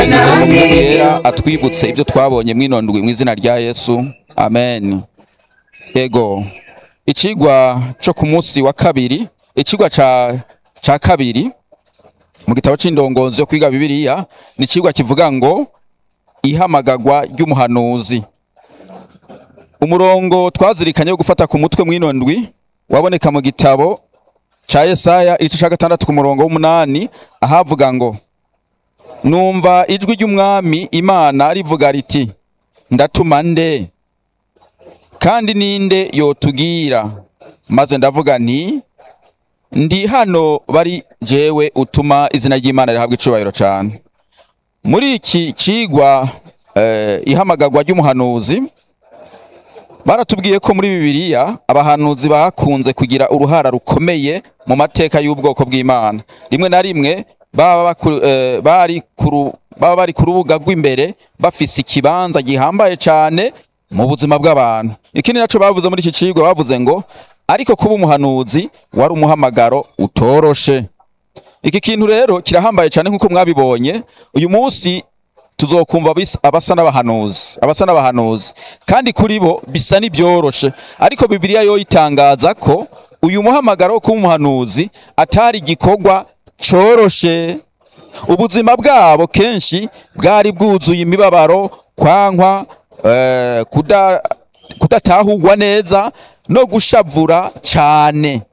yera atwibutse ibyo twabonye mwinondwi mu izina rya yesu amen ego ikigwa cyo ku munsi wa kabiri ikigwa ca ca kabiri mu gitabo c'indongozi yo kwiga bibiliya ni ikigwa kivuga ngo ihamagagwa ry'umuhanuzi umurongo twazirikanye wo gufata ku mutwe mwinondwi waboneka mu gitabo ca Yesaya igice ca gatandatu ku murongo w'umunani ahavuga ngo numva ijwi ry'umwami imana rivuga riti ndatuma nde kandi ninde yotugira maze ndavuga nti ndi hano bari jewe utuma izina ry'imana rihabwa icubahiro cane muri iki cigwa eh, ihamagagwa ry'umuhanuzi baratubwiye ko muri bibiliya abahanuzi bakunze kugira uruhara rukomeye mu mateka y'ubwoko bw'imana rimwe na rimwe baba baku- eh, bari ku ru- baba bari ku rubuga rw'imbere bafise ikibanza gihambaye cane mu buzima bw'abantu ikindi naco bavuze muri iki cigwa bavuze ngo ariko kuba umuhanuzi wari umuhamagaro utoroshe iki kintu rero kirahambaye cyane nk'uko mwabibonye uyu munsi tuzokumva bis- abasa n'abahanuzi abasa n'abahanuzi kandi kuri bo bisa n'ibyoroshe ariko bibiliya yo itangaza ko uyu muhamagaro wo kuba umuhanuzi atari igikorwa coroshe ubuzima bwabo kenshi bwari bwuzuye imibabaro kwankwa eh, kuda kudatahurwa neza no gushavura cyane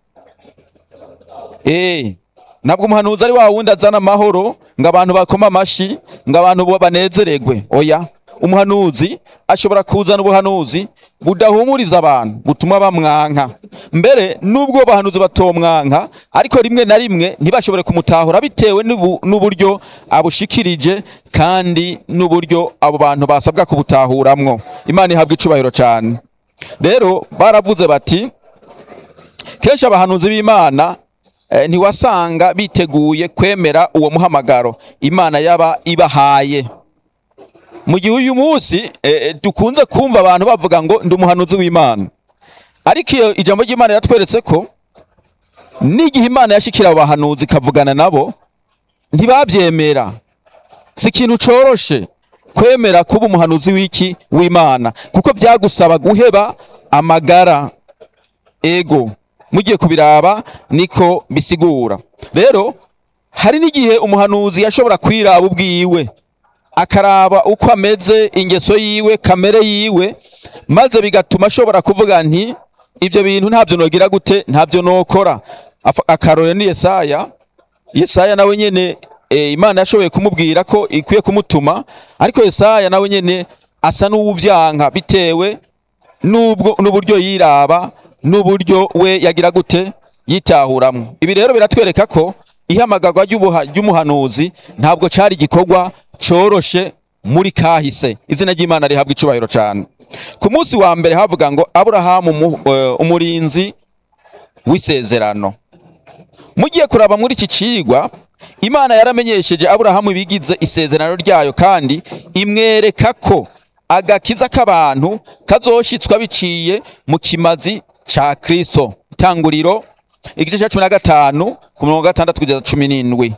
Eh, ntabwo umuhanuzi ari wa wundi azana amahoro ngo abantu bakoma amashi ngo abantu bo banezeregwe oya umuhanuzi ashobora kuzana ubuhanuzi budahumuriza abantu butuma bamwanka mbere nubwo abahanuzi batomwanka ariko rimwe na rimwe ntibashobore kumutahura bitewe n'ubu- n'uburyo abushikirije kandi n'uburyo abo bantu basabwa kubutahuramwo imana ihabwa icubahiro cyane rero baravuze bati kenshi abahanuzi b'imana eh, ntiwasanga biteguye kwemera uwo muhamagaro imana yaba ibahaye mu gihe uyu munsi eh, dukunze kumva abantu bavuga ngo ndi umuhanuzi w'imana ariko iyo ijambo ry'imana yatweretse ko n'igihe imana yashikira abo bahanuzi ikavugana nabo ntibabyemera si ikintu coroshe kwemera kuba umuhanuzi w'iki w'imana kuko byagusaba guheba amagara ego mugiye kubiraba niko bisigura rero hari n'igihe umuhanuzi yashobora kwiraba ubwiwe akaraba uko ameze ingeso yiwe kamere yiwe maze bigatuma ashobora kuvuga nti ibyo bintu ntabyo nogira gute ntabyo nokora Afa- akarorero ni yesaya yesaya nawe nyene e, imana yashoboye kumubwira ko ikwiye kumutuma ariko yesaya nawe nyene asa n'uwuvyanka bitewe nubwo n'uburyo yiraba n'uburyo we yagira gute yitahuramwo ibi rero biratwereka ko ihamagarwa ry'ubuha- ry'umuhanuzi ntabwo cari igikorwa coroshe muri kahise izina ry'imana rihabwa icubahiro cane ku munsi wa mbere havuga ngo aburahamu umu- eh, umurinzi w'isezerano mugiye kuraba muri iki cigwa imana yaramenyesheje aburahamu ibigize isezerano ryayo kandi imwereka ko agakiza k'abantu kazoshitswa biciye mu kimazi ca kristo itanguriro igice ca cumi na gatanu ku mirongo gatandatu kugeza cumi n'indwi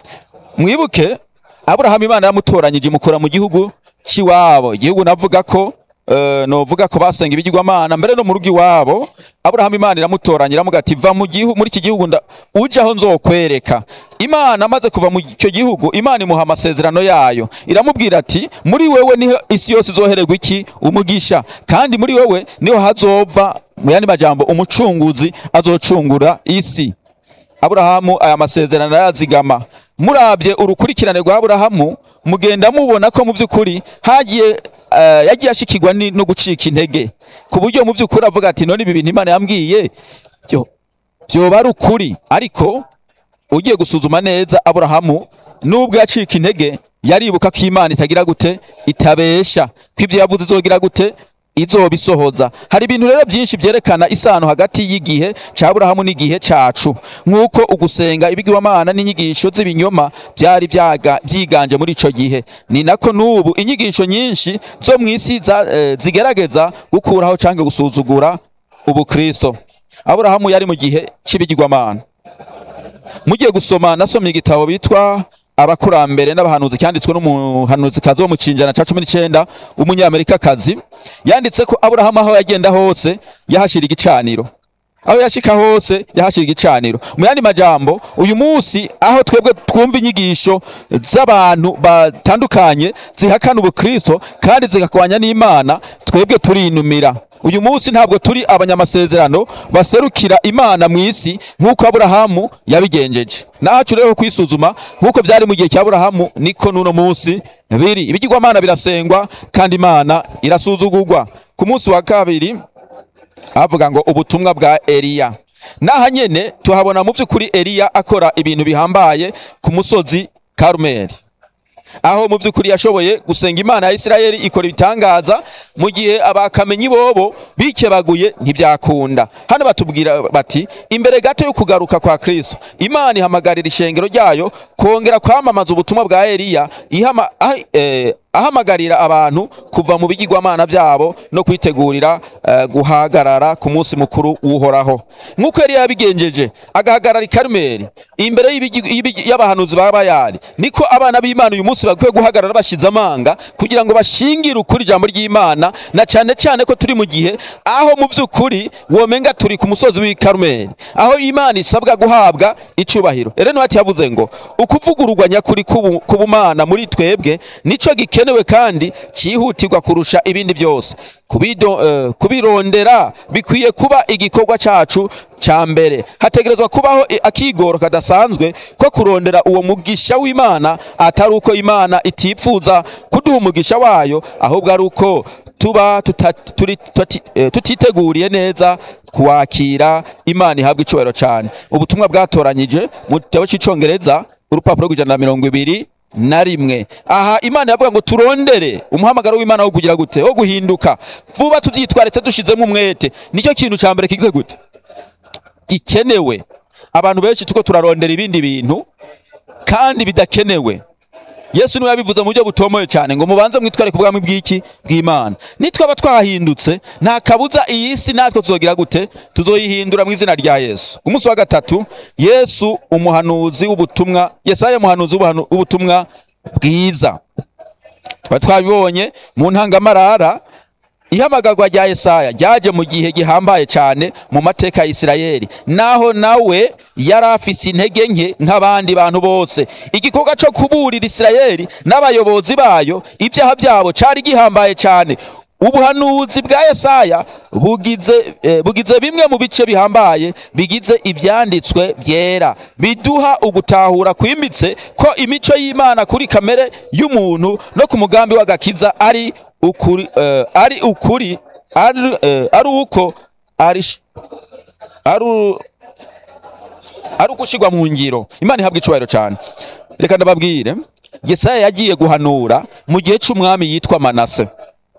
mwibuke aburahamu imana yamutoranyije imukura mu gihugu cy'iwabo igihugu navuga ko eh, novuga ko basenga ibigirwamana mbere no mu rugo iwabo aburahamu imana iramutoranya iramuga ati va mu gihugu muri iki gihugu nda- uje aho nzokwereka imana amaze kuva mu icyo gihugu imana imuha amasezerano yayo iramubwira ati muri wewe niho isi yose izohererwa iki umugisha kandi muri wewe niho hazova mu yandi majambo umucunguzi azocungura isi aburahamu aya masezerano arayazigama murabye urukurikirane rwa aburahamu mugenda mubona ko mu by'ukuri hagiye eh, yagiye ashikirwa ni- no gucika intege ku buryo mu by'ukuri avuga ati none ibi bintu imana yambwiye byo byoba ari ukuri ariko ugiye gusuzuma neza aburahamu nubwo yacika intege yaribuka ko imana itagira gute itabesha ko ibyo yavuze izogira gute izobisohoza hari ibintu rero byinshi byerekana isano hagati y'igihe ca Aburahamu n'igihe cacu nk'uko ugusenga ibigirwamana n'inyigisho z'ibinyoma byari byaga- byiganje muri ico gihe ni nako n'ubu inyigisho nyinshi zo mu isi za- eh, zigerageza gukuraho canke gusuzugura ubukristo Aburahamu yari mu gihe c'ibigirwamana mugiye gusoma nasomye igitabo bitwa abakurambere n'abahanuzi cyanditswe n'umuhanuzi kazi wo mu kinjana ca cumi n'icenda w'umunyamerika kazi yanditse ko aburahamu aho yagenda hose yahashira igicaniro aho yashika hose yahashira igicaniro mu yandi majambo uyu munsi aho twebwe twumva inyigisho z'abantu batandukanye zihakana ubukristo kandi zigakwanya n'imana twebwe turinumira uyu munsi ntabwo turi abanyamasezerano baserukira imana mu isi nk'uko aburahamu yabigenjeje nacu rero kwisuzuma nk'uko byari mu gihe cya aburahamu niko n'uno munsi biri ibigirwamana birasengwa kandi imana irasuzugurwa ku munsi wa kabiri havuga ngo ubutumwa bwa Eliya naha nyene tuhabona mu by'ukuri Eliya akora ibintu bihambaye ku musozi Karumeli aho mu by'ukuri yashoboye gusenga imana ya Isirayeli ikora ibitangaza mu gihe abakamenyi bobo bikebaguye ntibyakunda hano batubwira bati imbere gato yo kugaruka kwa Kristo imana ihamagarira ishengero ryayo kongera kwamamaza ubutumwa bwa Eliya ihama ah, eh, ahamagarira abantu kuva mu bigirwamana byabo no kwitegurira uh, guhagarara ku munsi mukuru w'uhoraho nk'uko yari yabigenjeje agahagarara i Karumeli imbere y'abahanuzi ba Bayali niko abana b'Imana uyu munsi bakwiye guhagarara bashize amanga kugira ngo bashingire ukuri ijambo ry'Imana na cyane cyane ko turi mu gihe aho mu by'ukuri womenga turi ku musozi w'i Karumeli aho Imana isabwa guhabwa icubahiro rero niho yavuze ngo ukuvugururwa nyakuri kubumana muri twebwe nico gikenewe kandi cyihutirwa kurusha ibindi byose kubido uh, kubirondera bikwiye kuba igikorwa cacu ca mbere hategerezwa kubaho akigoro kadasanzwe ko kurondera uwo mugisha w'Imana atari uko Imana itipfuza kuduha umugisha wayo ahubwo ari uko tuba tutiteguriye neza kuwakira Imana ihabwa icubahiro cyane ubutumwa bwatoranyije mu gitabo cy'icongereza urupapuro rw'ijana na mirongo ibiri na rimwe aha imana yavuga ngo turondere umuhamagaro w'imana wo kugira gute wo guhinduka vuba tubyitwaretse dushizemo umwete nicyo kintu cya mbere kigize gute gikenewe abantu benshi tuko turarondera ibindi bintu kandi bidakenewe yesu niwe yabivuze mu buryo butomoye cyane ngo mubanze mwitware ku bwami bw'iki bw'imana nitwaba twahindutse nta kabuza iyi si natwe tuzogira gute tuzoyihindura mu izina rya yesu ku munsi wa gatatu yesu umuhanuzi w'ubutumwa yesaya umuhanuzi w'ubutumwa bwiza twari twabibonye mu ntangamarara ihamagarwa rya Yesaya ryaje mu gihe gihambaye cyane mu mateka ya Isirayeli naho nawe yari afise intege nke nk'abandi bantu bose igikorwa cyo kuburira Isirayeli n'abayobozi bayo ibyaha byabo cyari gihambaye cyane ubuhanuzi bwa Yesaya bugize eh, bugize bimwe mu bice bihambaye bigize ibyanditswe byera biduha ugutahura kwimbitse ko imico y'Imana kuri kamere y'umuntu no ku mugambi w'agakiza ari ukuri uh, ari ukuri ari uh, ari uko ari ari ari ugushirwa mu ngiro imana ihabwa icubahiro cyane reka ndababwire Yesaya yagiye guhanura mu gihe c'umwami yitwa Manase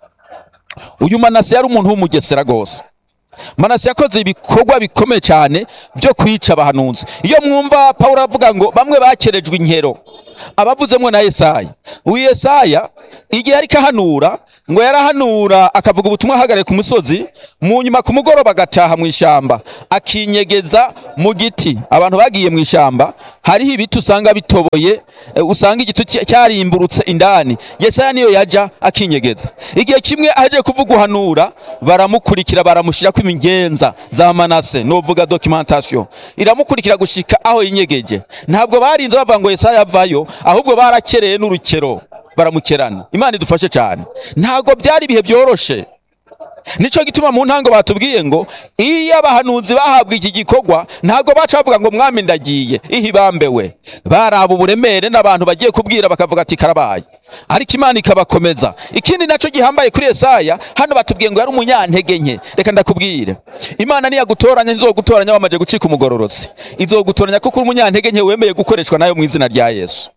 uyu Manase yari umuntu w'umugesera gose Manase yakoze ibikorwa bikomeye cyane byo kwica abahanuzi iyo mwumva Paulo avuga ngo bamwe bakerejwe inkero abavuzemwo na Yesaya uyu Yesaya igihe ariko ahanura ngo yarahanura akavuga ubutumwa ahagarare ku musozi mu nyuma ku mugoroba agataha mu ishyamba akinyegeza mu giti abantu bagiye mu ishyamba hariho ibiti usanga bitoboye usanga igiti cyarimburutse indani Yesaya niyo yaja akinyegeza igihe kimwe ahagiye kuvuga uhanura baramukurikira baramushyira ko imigenza za manase novuga documentation iramukurikira gushika aho yinyegeje ntabwo barinze bavuga ngo Yesaya avayo ahubwo barakereye n'urukero baramukerana imana idufashe cyane ntabwo byari ibihe byoroshe nicyo gituma mu ntango batubwiye ngo iyo abahanuzi bahabwa iki gikorwa ntabwo baca bavuga ngo mwami ndagiye ihibambewe baraba uburemere n'abantu bagiye kubwira bakavuga ati karabaye ariko imana ikabakomeza ikindi nacyo gihambaye kuri Yesaya hano batubwiye ngo yari umunyantege nke reka ndakubwire imana niyagutoranya ntizogutoranya wamaze gucika umugororotsi izogutoranya kuko uri umunyantege nke wemeye gukoreshwa nayo mu izina rya yesu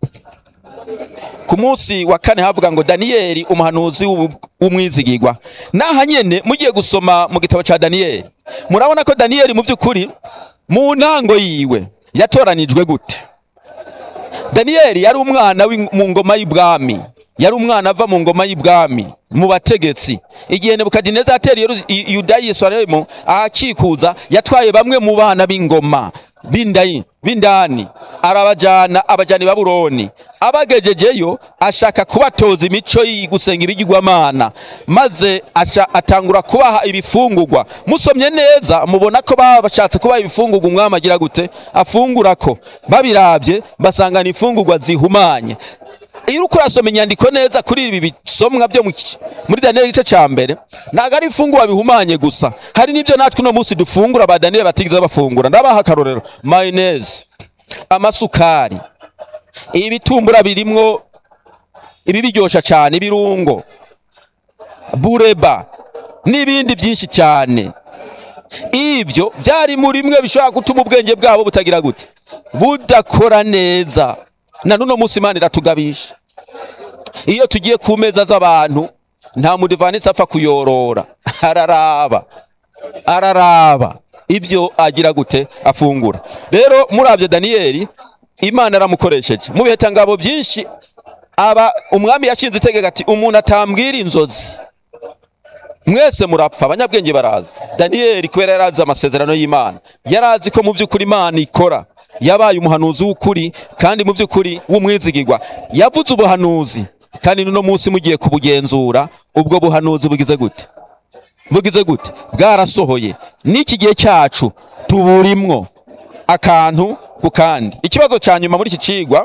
ku munsi wa kane havuga ngo daniyeli umuhanuzi w'umwizigirwa naha nyene mugiye gusoma mu gitabo ca daniyeli murabona ko daniyeli mu by'ukuri mu ntango yiwe yatoranijwe gute daniyeli yari umwana mu ngoma y'ubwami yari umwana ava mu ngoma y'ibwami mu bategetsi igihe nebukadineza yatera Yeru- i- yuda yerusalemu ahakikuza yatwaye bamwe mu bana b'ingoma b'indayi b'indani arabajana abajana i babuloni abagejejeyo ashaka kubatoza imico y'i gusenga ibigirwamana maze aca atangura kubaha ibifungurwa musomye neza mubona ko baba bashatse kubaha ibifungurwa umwami agira gute afungurako babirabye basanga ni imfungurwa zihumanye iyo uriko urasoma inyandiko neza kuri ibi bisomwa byo mu ki- muri daniyeli igice ca mbere ntabwo ari imfungurwa bihumanye gusa hari n'ibyo natwe uno munsi dufungura ba daniyeli batigeze bafungura ndabaha akarorero mayoneze amasukari ibitumbura birimwo ibi biryosha cyane ibirungo bureba n'ibindi byinshi cyane ibyo byari muri mwe bishobora gutuma ubwenge bwabo butagira gute budakora neza na nuno munsi imana iratugabisha iyo tugiye ku meza z'abantu nta mudivanisi apfa kuyorora araraba araraba ibyo agira gute afungura rero murabyo daniyeli imana aramukoresheje mu bihetangabo byinshi aba umwami yashinze itegeko ati umuntu atambwira inzozi mwese murapfa abanyabwenge barazi daniyeli kubera yari azi amasezerano y'imana yari azi ko mu by'ukuri imana ikora yabaye umuhanuzi w'ukuri kandi mu by'ukuri w'umwizigirwa yavuze ubuhanuzi kandi n'uno munsi mugiye kubugenzura ubwo buhanuzi bugize gute bugize gute bwarasohoye n'iki gihe cyacu tuburimwo akantu ku kandi ikibazo cya nyuma muri iki cigwa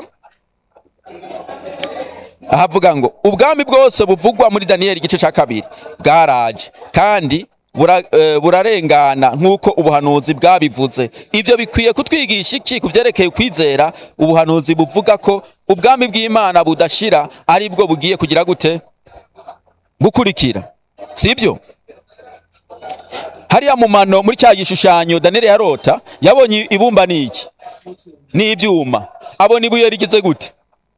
ahavuga ngo ubwami bwose buvugwa muri daniyeli igice cya kabiri bwaraje kandi bura- eh, burarengana nk'uko ubuhanuzi bwabivuze ibyo bikwiye kutwigisha iki ku byerekeye kwizera ubuhanuzi buvuga ko ubwami bw'imana budashira ari bwo bugiye kugira gute gukurikira si ibyo hariya mu mano muri cya gishushanyo daniyeli yarota yabonye ibumba ni iki ni ibyuma abona ibuye rigize gute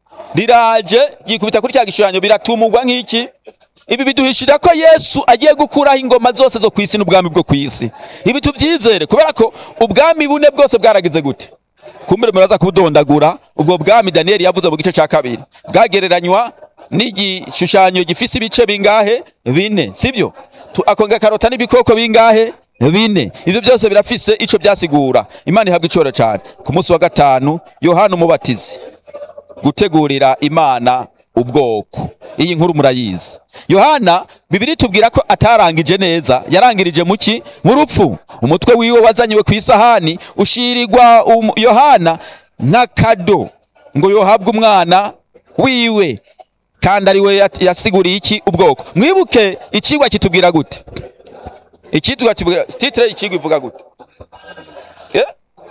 riraje ryikubita kuri cya gishushanyo biratumugwa nk'iki ibi biduhishira ko yesu agiye gukuraho ingoma zose zo ku isi n'ubwami bwo ku isi ibi tubyizere kubera ko ubwami bune bwose bwaragize gute kumbere muraza kubudondagura ubwo bwami daniyeli yavuze mu gice cya kabiri bwagereranywa n'igishushanyo gifise ibice bingahe bine sibyo Tu- akongera karota n'ibikoko bingahe bine ibyo byose birafise ico byasigura imana ihabwa icoro cyane ku munsi wa gatanu yohana umubatizi gutegurira imana ubwoko iyi nkuru murayizi yohana bibiri tubwira ko atarangije neza yarangirije mu ki mu rupfu umutwe wiwe wazanyiwe ku isahani ushirirwa um, yohana nk'akado ngo yohabwe umwana wiwe kandi ari we yat- yasiguriye iki ubwoko mwibuke ikigwa kitubwira gute ikitwa kitubwira titire y'ikigwa ivuga gute eh?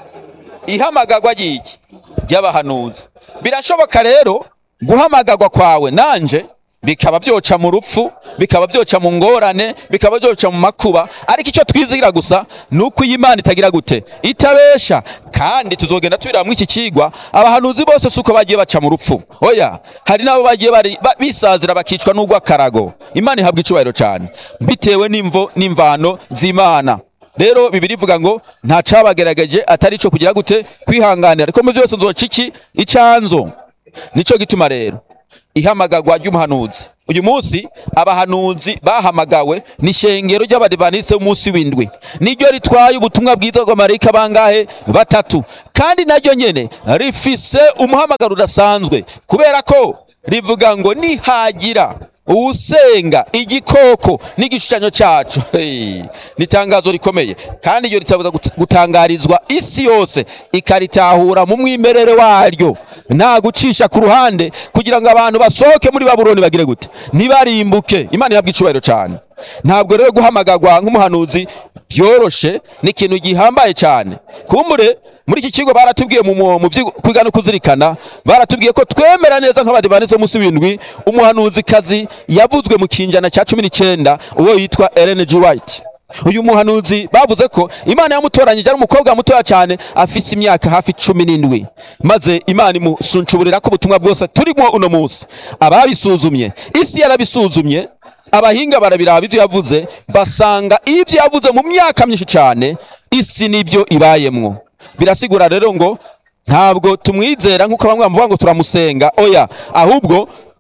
ihamagarwa ry'iki ry'abahanuzi birashoboka rero guhamagarwa kwawe nanje bikaba byoca mu rupfu bikaba byoca mu ngorane bikaba byoca mu makuba ariko icyo twizigira gusa ni uko iyi Imana itagira gute itabesha kandi tuzogenda tubiramwo iki kigwa abahanuzi bose si uko bagiye baca mu rupfu oya hari n'abo bagiye bari ba- bisazira bakicwa n'urw'akarago imana ihabwa icubahiro cyane bitewe n'imvo n'imvano z'imana rero bibiri ivuga ngo nta cabagerageje atari ico kugira gute kwihanganira ariko mu byose nzoca iki icanzo nico gituma rero ihamagarwa ry'umuhanuzi uyu munsi abahanuzi bahamagawe ni ishengero ry'abadivaniste b'umunsi w'indwi niryo ritwaye ubutumwa bwiza bw'amarayika bangahe batatu kandi naryo nyene rifise umuhamagaro udasanzwe kubera ko rivuga ngo nihagira uwusenga igikoko n'igishushanyo cyacu Hey, ni itangazo rikomeye kandi iryo ritabuza gut- gutangarizwa isi yose ikaritahura mu mwimerere waryo nta gucisha ku ruhande kugira ngo abantu basohoke muri babuloni bagire gute ntibarimbuke imana ihabwa icubahiro cyane ntabwo rero guhamagarwa nk'umuhanuzi byoroshe ni ikintu gihambaye cyane kumbure muri iki kigo baratubwiye mu mu- mu vyo kwiga no kuzirikana baratubwiye ko twemera neza nk'abadivanisi bo munsi w'indwi umuhanuzikazi yavuzwe mu kinjana cya cumi n'icyenda uwo yitwa Ellen G. White uyu muhanuzi bavuze ko imana yamutoranyije ari umukobwa mutoya cyane afise imyaka hafi cumi n'indwi maze imana imusuncuburira ko ubutumwa bwose turimo uno munsi ababisuzumye isi yarabisuzumye abahinga barabiraba ibyo yavuze basanga ibyo yavuze mu myaka myinshi cyane isi nibyo ibayemwo birasigura rero ngo ntabwo tumwizera nk'uko bamwe bavuga ngo turamusenga oya ahubwo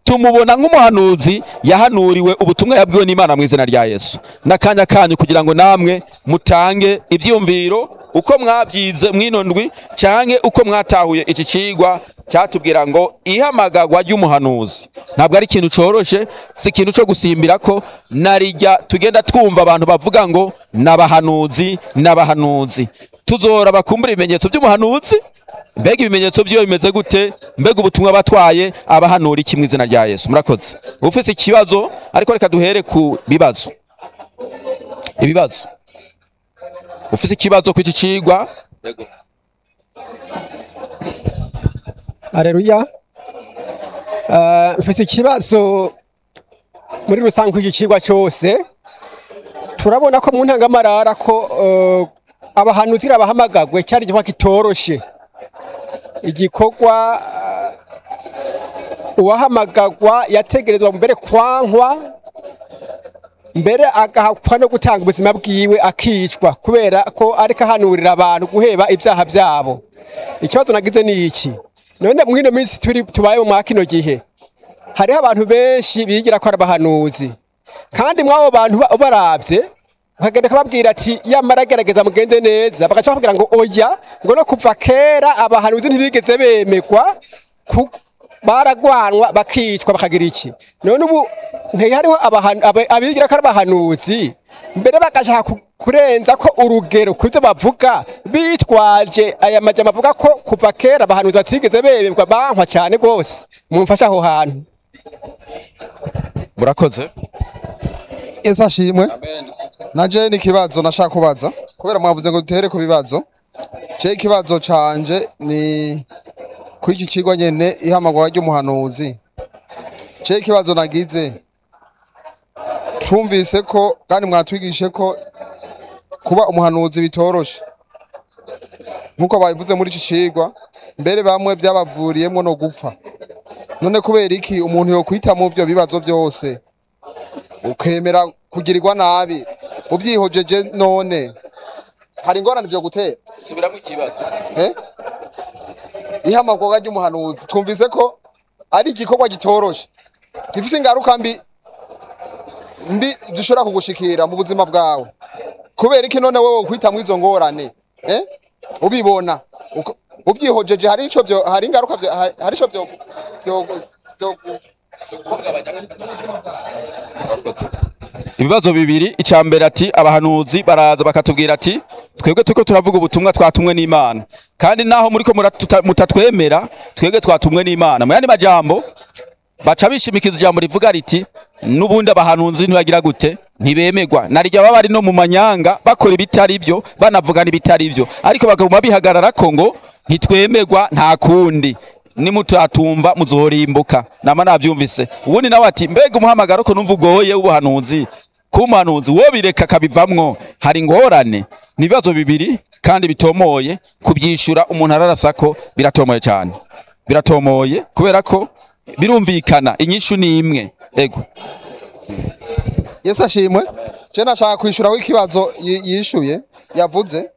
tumubona nk'umuhanuzi yahanuriwe ubutumwa yabwiwe n'imana mu izina rya yesu n'akanya kanyu kugira ngo namwe mutange ibyiyumviro uko mwabyize mwino ndwi canke uko mwatahuye iki cigwa cyatubwira ngo ihamagagwa ry'umuhanuzi ntabwo ari ikintu coroshe si ikintu co gusimbira ko narijya tugenda twumva abantu bavuga ngo n'abahanuzi n'abahanuzi tuzora bakumbura ibimenyetso by'umuhanuzi mbega ibimenyetso byiyo bimeze gute mbega ubutumwa batwaye abahanura iki mu izina rya yesu murakoze ufise ikibazo ariko reka duhere ku bibazo ibibazo ufise ikibazo ku iki cigwa Aleluya. Uh, mfise ikibazo muri rusange iki kigwa cyose turabona ko mu ntangamarara ko uh, abahanuzi abahamagagwe cyari igikorwa kitoroshe igikorwa uh, uwahamagagwa yategerezwa mbere kwankwa mbere agahakwa no gutanga ubuzima bwiwe akicwa kubera ko ariko ahanurira abantu guheba ibyaha byabo ikibazo nagize ni iki none mwino minsi turi tubaye mu kino gihe hariho abantu benshi bigira ko ari abahanuzi kandi mw'abo bantu ba- ubaravye ukagenda kababwira ati yamara gerageza mugende neza bagaca bakubwira ngo oya ngo no kuva kera abahanuzi ntibigeze bemegwa ku- baragwanwa bakicwa bakagira iki none ubu ntihariho abahanu- abe- abigira ko ari abahanuzi mbere bagashaka ku- kurenza ko urugero ku byo bavuga bitwaje aya majambo avuga ko kuva kera abahanuzi batigeze bemegwa bankwa cyane rwose mumfashe aho hantu murakoze Yesu ashimwe naje ni ikibazo nashaka kubaza kubera mwavuze ngo dutere ku bibazo je ikibazo canje ni ku iki kigo nyene ihamagara ry'umuhanuzi je ikibazo nagize twumvise ko kandi mwatwigishe ko kuba umuhanuzi bitoroshe nkuko babivuze muri iki cigwa mbere bamwe byabavuriyemwo no gupfa none kubera iki umuntu yokwita mu byo bibazo byose ukemera kugirirwa nabi ubyihojeje none hari ingorane byo gutera subiramo ikibazo eh? ihamagara ry'umuhanuzi twumvise ko ari igikorwa gitoroshe gifise ingaruka mbi mbi zishobora kugushikira mu buzima bwawe kubera iki none wowe ukwitamwo izo ngorane eh? ubibona uko- ubyihojeje hari ico byo hari ingaruka byo hari hari ico byo byo byo ibibazo bibiri icya mbere ati abahanuzi baraza bakatubwira ati twebwe turiko turavuga ubutumwa twatumwe n'imana kandi naho muriko muratuta- mutatwemera twebwe twatumwe n'imana mu yandi majambo baca bishimikiza ijambo rivuga riti n'ubundi abahanuzi ntibagira gute ntibemegwa narijya baba bari no mu manyanga bakora ibitari byo banavugana ibitari byo ariko bakaguma bihagarara ko ngo ntitwemegwa nta kundi nimutatumva muzorimbuka nama navyumvise ubundi nawe ati mbega umuhamagaro ko numva ugoye w'ubuhanuzi kumuhanuzi wo bireka kabivamwo hari ingorane ni ibibazo bibiri kandi bitomoye kubyishura umuntu ararasa ko biratomoye cyane biratomoye kubera ko birumvikana inyishu ni imwe ego Yesu ashimwe je nashaka kwishuraho ikibazo yi- yishuye yavuze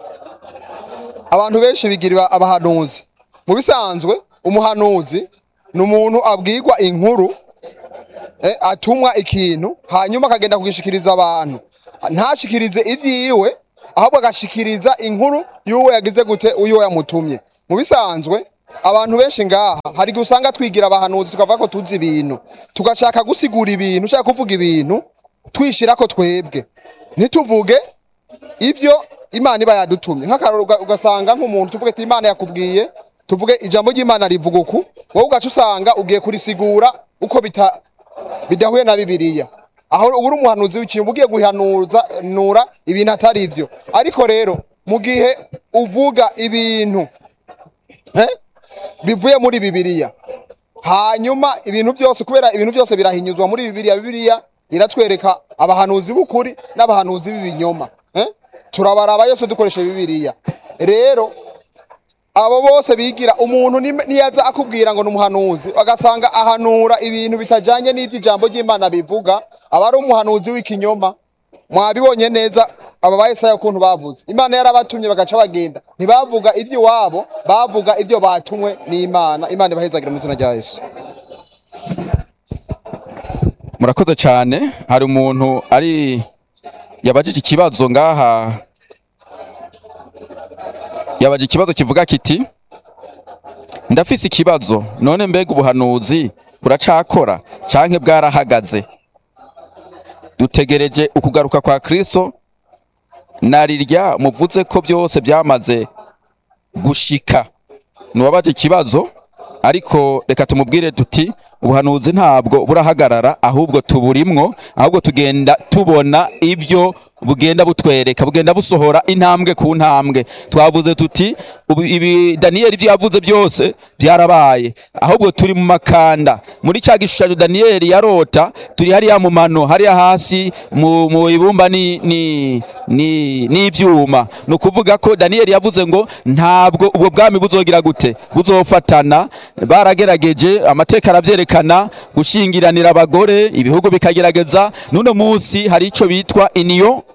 abantu benshi bigira abahanuzi mu bisanzwe umuhanuzi ni umuntu abwirwa inkuru eh, atumwa ikintu hanyuma akagenda kugishikiriza abantu ntashikirize ivyiwe ahubwo agashikiriza inkuru y'uwo yagize gute uyo yamutumye mu bisanzwe abantu benshi ngaha hari igihe usanga twigira abahanuzi tukavuga ko tuzi ibintu tugashaka gusigura ibintu ushaka kuvuga ibintu twishira ko twebwe ntituvuge ivyo imana iba yadutumye nk'akararo uga- ugasanga nk'umuntu tuvuge ati imana yakubwiye tuvuge ijambo ry'imana rivuga uku wowe ugaca usanga ugiye kurisigura uko bita bidahuye na bibiliya aho uba uri umuhanuzi w'ikintu ugiye guhanuza nura ibintu atari ivyo ariko rero mu gihe uvuga ibintu eh, bivuye muri bibiliya hanyuma ibintu byose kubera ibintu byose birahinyuzwa muri bibiliya bibiliya iratwereka abahanuzi b'ukuri n'abahanuzi b'ibinyoma eh? turabaraba yose dukoresha bibiliya rero abo bose bigira umuntu ni- niyaza akubwira ngo ni umuhanuzi bagasanga ahanura ibintu bitajanye n'ivyo ijambo ry'imana bivuga aba ari umuhanuzi w'ikinyoma mwabibonye neza aba ba Yesaya ukuntu bavuze imana yarabatumye bagaca bagenda ntibavuga ivyo iwabo bavuga ivyo batumwe n'imana imana ibahezagira mu izina rya yesu murakoze cyane hari umuntu ari yabajije ikibazo ngaha yabajije ikibazo kivuga kiti ndafise ikibazo none mbega ubuhanuzi buracakora canke bwarahagaze dutegereje ukugaruka kwa Kristo narirya muvuze ko byose byamaze gushika nuwabaje ikibazo ariko reka tumubwire tuti ubuhanuzi ntabwo burahagarara ahubwo tuburimwo ahubwo tugenda tubona ibyo bugenda butwereka bugenda busohora intambwe ku ntambwe twavuze tuti ubu- ibi daniyeli ibyo yavuze byose byarabaye ahubwo turi mu makanda muri cya gishushanyo daniyeli yarota turi hariya mu mano hariya hasi mu, mu ibumba ni ni ni n'ivyuma ni ukuvuga ko daniyeli yavuze ngo ntabwo ubwo bwami buzogira gute buzofatana baragerageje amateka aravyerekana gushingiranira abagore ibihugu bikagerageza n'uno munsi hari ico bitwa iniyo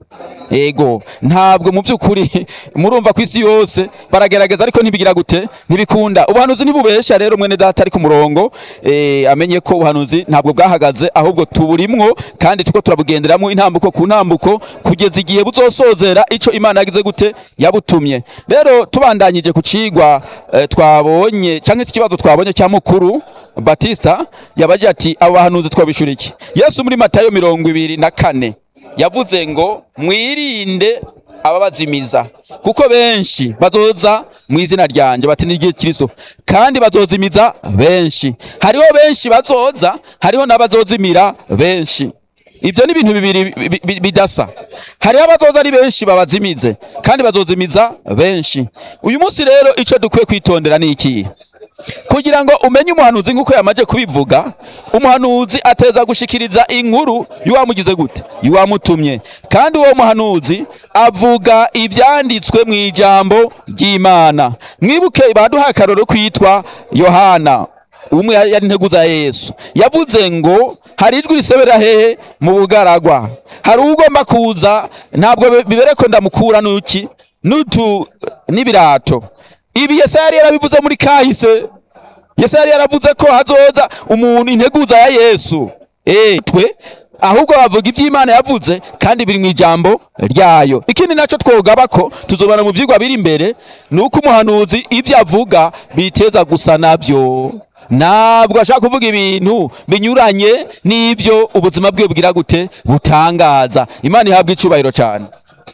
ego ntabwo mu by'ukuri murumva ku isi yose baragerageza ariko ntibigira gute ntibikunda ubuhanuzi ntibubesha rero mwene data ari ku murongo eh, amenye ko ubuhanuzi ntabwo bwahagaze ahubwo tuburimwo kandi tuko turabugenderamo intambuko ku ntambuko kugeza igihe buzosozera ico imana yagize gute yabutumye rero tubandanyije ku cigwa eh, twabonye canke ikibazo twabonye cya mukuru batista yabaje ati abo bahanuzi twabishura iki yesu muri matayo mirongo ibiri na kane yavuze ngo mwirinde ababazimiza kuko benshi bazoza mu izina ryanjye bati ni igihe Kristo kandi bazozimiza benshi hariho benshi bazoza hariho n'abazozimira benshi ibyo ni ibintu bibiri bi- bi- bidasa hariho abazoza ari benshi babazimize kandi bazozimiza benshi uyu munsi rero icyo dukwiye kwitondera ni ikihe kugira ngo umenye umuhanuzi nk'uko yamaze kubivuga umuhanuzi ateza gushikiriza inkuru y'uwamugize gute y'uwamutumye kandi uwo muhanuzi avuga ibyanditswe mu ijambo ry'imana mwibuke baduha akaroro kwitwa yohana umwe yari yari integuza ya yesu yavuze ngo hari ijwi risebera hehe mu bugaragwa hari ugomba kuza ntabwo bi- bibereko ndamukura nuki n'utu n'ibirato ibi yesaya yari yarabivuze muri kahise yesaya yari yaravuze ko hazoza umuntu integuza ya yesu eh twe ahubwo bavuga iby'imana yavuze kandi biri mu ijambo ryayo ikindi nacyo twogaba ko tuzobana mu vyigwa biri imbere ni uko umuhanuzi ibyo avuga biteza gusa nabyo ntabwo ashaka kuvuga ibintu binyuranye n'ibyo ubuzima bwe bwira gute butangaza imana ihabwa icubahiro cyane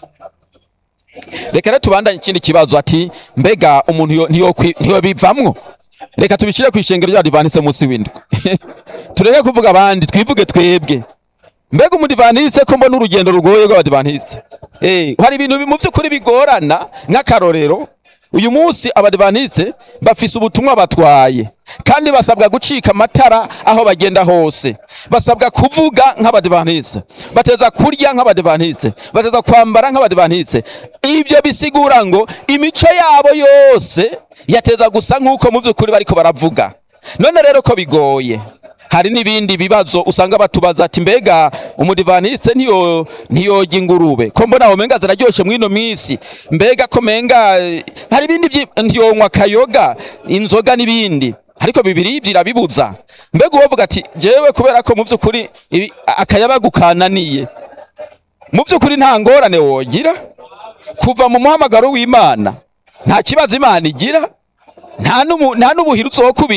reka rero tubandanye ikindi kibazo ati mbega umuntu yo- ntiyokwi- ntiyobivamwo reka tubishyire ku ishengero ry'abadivanise munsi w'indwi tureke kuvuga abandi twivuge twebwe mbega umudivaniste ko mbona urugendo rugoye rw'abadivaniste eh hari ibintu bi- mu by'ukuri bigorana nk'akarorero uyu munsi abadivaniste bafise ubutumwa batwaye kandi basabwa gucika amatara aho bagenda hose basabwa kuvuga nk'abadivaniste bateza kurya nk'abadivaniste bateza kwambara nk'abadivaniste ibyo bisigura ngo imico yabo yose yateza gusa nk'uko mu by'ukuri bariko baravuga none rero ko bigoye hari n'ibindi bibazo usanga batubaza ati mbega umudivaniste ntiyo ntiyojya ingurube ko mbona umenga ziraryoshe mwino minsi mbega ko menga eh, hari ibindi vyi- ntiyonywa akayoga inzoga n'ibindi ariko bibiri ivyo irabibuza mbega uwovuga ati jewe kubera ko mu vy'ukuri ibi- akayabagu kananiye mu vy'ukuri nta ngorane wogira kuva mu muhamagaro w'imana nta kibazo imana igira nta n'ubu- nta n'ubuhiri uzokubira